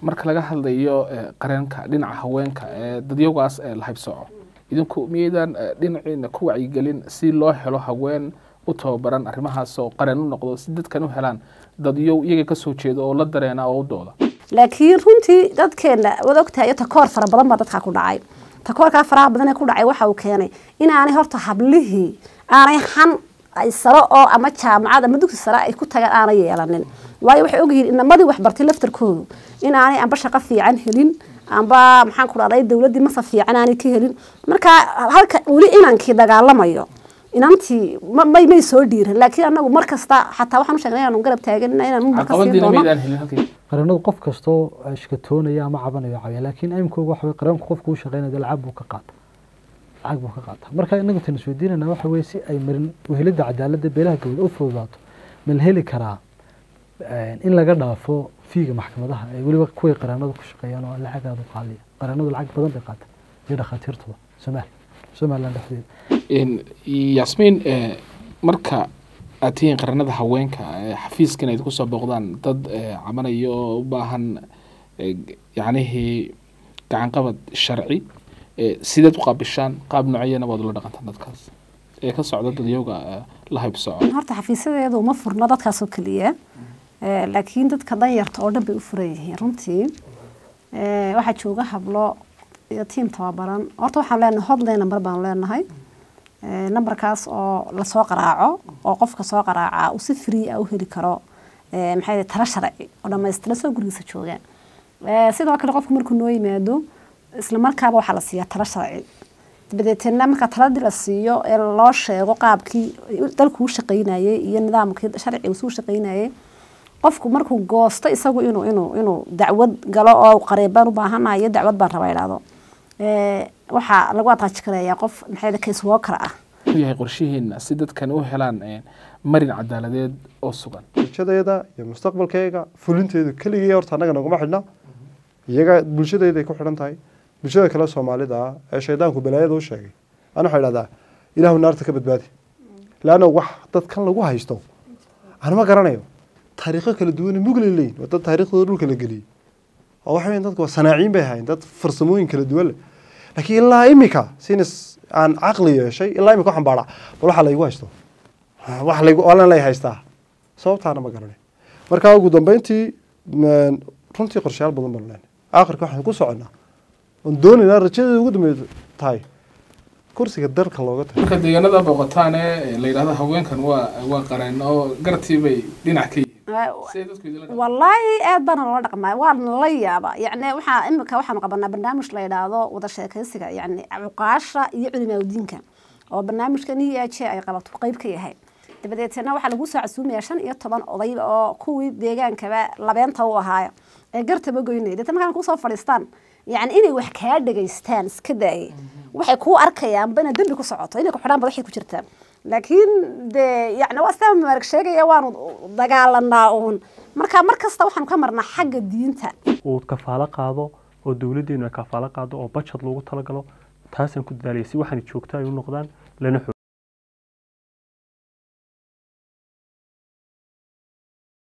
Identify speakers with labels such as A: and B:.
A: marka laga hadlayo eh, qareenka dhinaca haweenka ee dadyawgaas ee la haybsooco idinku miyaydaan eh, dhinaciina ku wacyigelin si loo helo haween u tababaran arrimahaas oo qareen u noqdo si dadkan u helaan dadyow iyaga ka soo jeeda oo la dareena oo u dooda
B: laakiin runtii dadkeena wad ogtahay takoor fara badan baa dadkaa ku dhacay takoorkaa faraha badan ee ku dhacay waxa uu keenay inaanay horta hablihii aanay xan ay saro oo ama jaamacad ama dugsi sare ay ku tagaan aanay yeelanin waayo waxay ogyihiin inamadii waxbartay laftarkoodu inaanay amba shaqo fiican helin amba maxaan ku dhahday dowladdii masa fiican aanay ka helin marka halka weli inankii dagaalamayo inantii ma- may may soo dhiiran laakiin anagu mar kasta xataa waxaan u sheegnay inaanu garab taaganina inaanu marka siin
A: caqabadiina
B: doono
A: miyaydaan helin halkii
C: qaranadu qof kastoo shkatoonaya ama cabanayo cawiya laakiin aimkooga waxa weye qaranku qofku u shaqeynaya lacag buu ka qaata lacag buu ka qaata marka inagu tan isweydiinayna waxa weye si ay marin wehelida cadaaladda beelaha gabadh u fududaato ma la heli karaa in laga dhaafo fiiga maxkamadaha ay weliba kuway qaranadu ku shaqeeyaan oo lacag aada u qaaliya qaranadu lacag badan bay qaata iyo dhakhaatiirtuba somaali somaliland dhexdeeda
A: In- yasmiin eh, marka aad tihiin qaranada haweenka eh, xafiiskan ay kusoo booqdaan dad eh, cabanaya oo u baahan eh, yacnihii gacanqabad sharci eh, sideed u qaabishaan qaab noocyana waad ula dhaqantaan dadkaas ee ka socda dadyowga eh, la haybsooco
B: horta xafiisyadeedu uma furno dadkaasoo keliya Eh, laakiin dadka danyarta oo dhan bay u furan yihiin runtii Eh, waxaa jooga hablo iyo tiim tababaran horta waxaan leenahay hotline number baan leenahay Eh, numberkaas oo lasoo qaraaco oo qofka soo qaraaca uu si free ah u heli karo eh, maxay yihiin talo sharci oo dhammaystiran soo gurigiisa jooga Eh, sidoo kale qofku markuu noo yimaado isla markaaba waxaa la siiyaa talo sharci dabadeetna marka taladii la siiyo ee loo sheego qaabkii dalku u shaqaynayay iyo nidaamkii sharciga uu shaqaynayay qofku markuu goosto isagu inuu inuu inuu dacwad galo oo qareebaan u baahanayo dacwad baan rabaa idhaahdo Eh, waxaa lagu ataaji karayaa qof maxay case worker ah
A: u yahay qorshihiina si dadkan u helaan eh, marin cadaaladeed oo sugan
D: bulshadeeda iyo mustaqbalkeega fulinteedu keligii horta annaga naguma xidhna iyaga bulshadeeday ku xidhan tahay bulshada kale soomaalida ah ee shaydaanku balaayada u sheegay ana waxaa idhahdaa ilaahu naarta ka badbaadi laanna wax dadkan lagu haysto anuma garanayo taariikho kala duwan mugle leeyihin waa dad taariikhdooda dhulka la geliyey oo waxa weyn dadku waa sanaaciin bay ahayn dad farsamooyin kala duwan leh laakiin ilaa imika sinas aan caqli yeeshay ilaa imika waxaan baadhaa bal waxaa laygu haysto wax laygu olan lay haystaa sababtaana ma garanay marka ugu dambeyntii n- runtii qorshayaal badan baan leenahay aakhirka waxaan ku soconnaa oon doonaynaa rajadeeda ugu dambeyd tahay kursiga dalka looga tago
A: marka deegaanada booqataan ee la yidhahdo haweenkan waa waa qareen oo gartii bay dhinac ka yihiin Sidee dadku idinla dhaqmaan?
B: wallaahi aad baana loola dhaqmaa waa la yaaba yacni waxaa imika waxaanu qabanaa barnaamij la yidhaahdo wada sheekaysiga yacni cuqaasha iyo culimaawdiinka oo barnaamijkan e h ay qabato qeyb ka yahay dabadeetna waxaa lagu soo casuumayaa shan iyo toban oday oo kuwii deegaankaba labeenta u ahaaya ee gartaba goynaya deetna markaan kusoo fadhiistaan yacni inay wax kaa dhegaystaan iska daayay waxay kuu arkayaanba inaad dembi ku socoto inay ku xidhaan ba waxay ku jirtaa laakiin dee yacni waa sidaa maarag sheegaya waanu dagaalanaa uun marka mar kasta waxaanu ka marnaa xagga diinta
E: uu kafaalo qaado oo dowladdeenu ay kafaalo qaado oo bajad loogu talagalo taasaan ku dadaalaya si waxaan joogto ay u noqdaan lana xoojiyo